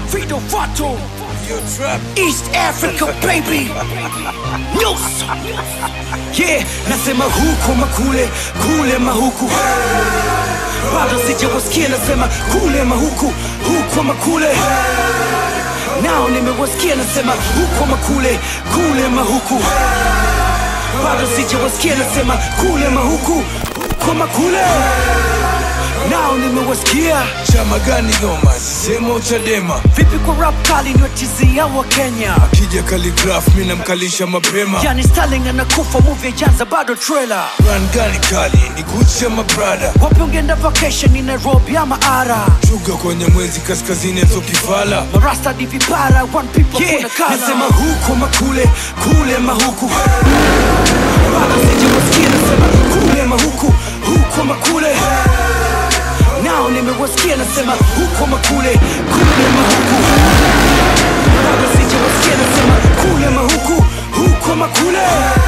Fido Fato East Africa baby Nyuso Yeah, nasema huko makule kule mahuku bado sijawasikia nasema kule mahuku huko makule nao nimewasikia nasema huko makule kule mahuku bado sijawasikia nasema kule mahuku huko makule nao nimewasikia chama gani Goma, sisemo Chadema, vipi kwa rap kali niwatizia wa Kenya kija Khaligraph mi namkalisha mapema. yani Sterling anakufa movie janza bado trailer Run gani kali ni Gucci ama Prada, wapi ungeenda vacation ni Nairobi ama Ara chuga kwenye mwezi kaskazini atokifala marasta ni vipara one people Yeah, kuna kala nasema huko makule kule mahuku bado sijawasikia nasema kule mahuku huko makule nao nimewasikia nasema huko makule kule mahuku bado sijawasikia nasema kule mahuku huko makule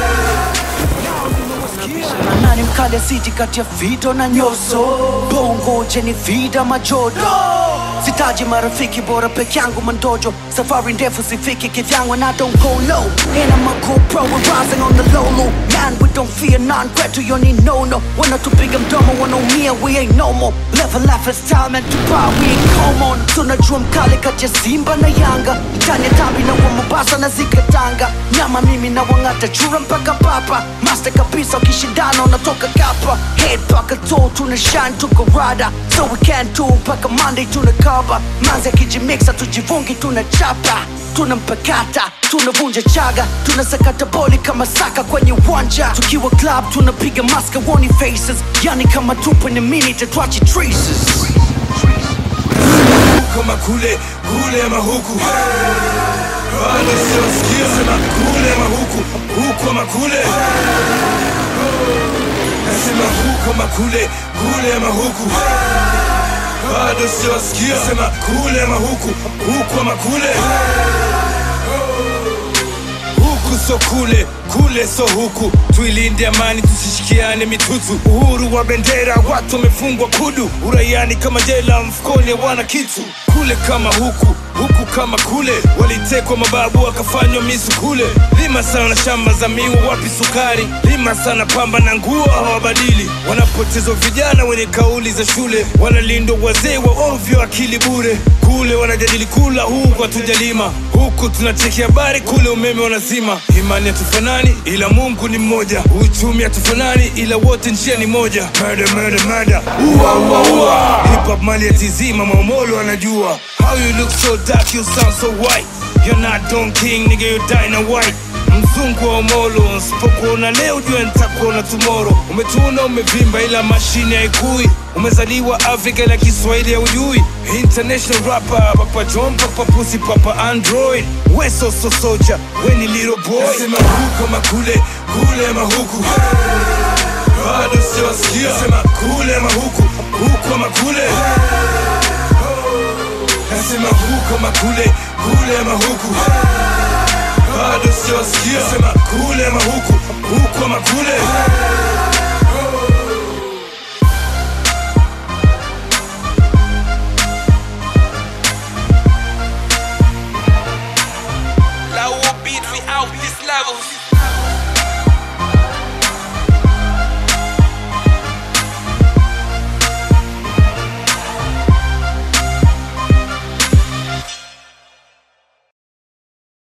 na nani mkali asiti kati ya Fido na Nyoso bongo jeni vida majodo sitaji marafiki bora peke yangu mandojo safari ndefu sifiki kivyangu and I don't go low and I'm a GoPro we're rising on the low low man we don't fear none kwetu yoni no no wanatupiga mdomo wanaumia we ain't no more level life is time and tupa we ain't common tunajua mkali kati ya Simba na Yanga mtani tambi na wa Mombasa na zikatanga nyama mimi na wangata chura mpaka papa master kabisa ukishindana unatoka kapa head paka toe tuna shine tuko rada so we can't do mpaka Monday tuna cover manzi akijimixa tujivungi tuna chapa tuna mpakata tunavunja chaga tunasakata boli kama saka kwenye uwanja tukiwa club tunapiga maska woni faces yani kama tupo ni minute twachi traces huko makule kule mahuku bado siwasikia sema kule mahuku huko makule nasema huko makule kule mahuku bado siwasikia sema kule mahuku huko makule huku so kule kule so huku tuilinde amani tusishikiane mitutu uhuru wa bendera watu wamefungwa kudu uraiani kama jela mfukoni wana kitu kule kama huku huku kama kule walitekwa mababu wakafanywa misu kule lima sana shamba za miwa wapi sukari lima sana pamba na nguo hawabadili wanapotezwa vijana wenye kauli za shule wanalindwa wazee wa ovyo akili bure kule wanajadili kula huku hatujalima huku tunacheki habari kule umeme wanazima imani hatufanani ila mungu ni mmoja uchumi hatufanani ila wote njia ni moja murder, murder, murder. Ua, ua, ua. Hip hop mali ya tizima maumolo anajua how you look so dark you sound so white you're not Don King nigga you die white mzungu wa omolo nsipokuona leo jua nitakuona tomorrow umetuna umevimba ila mashine haikui umezaliwa afrika ila kiswahili haujui international rapper papa john papa pusi papa android weso so soja weni little boy nasema huko makule kule mahuku bado siwasikia sema kule mahuku huko makule nasema huko makule kule mahuku bado siwasikia sema kule mahuku huko makule Low beat, we out this level.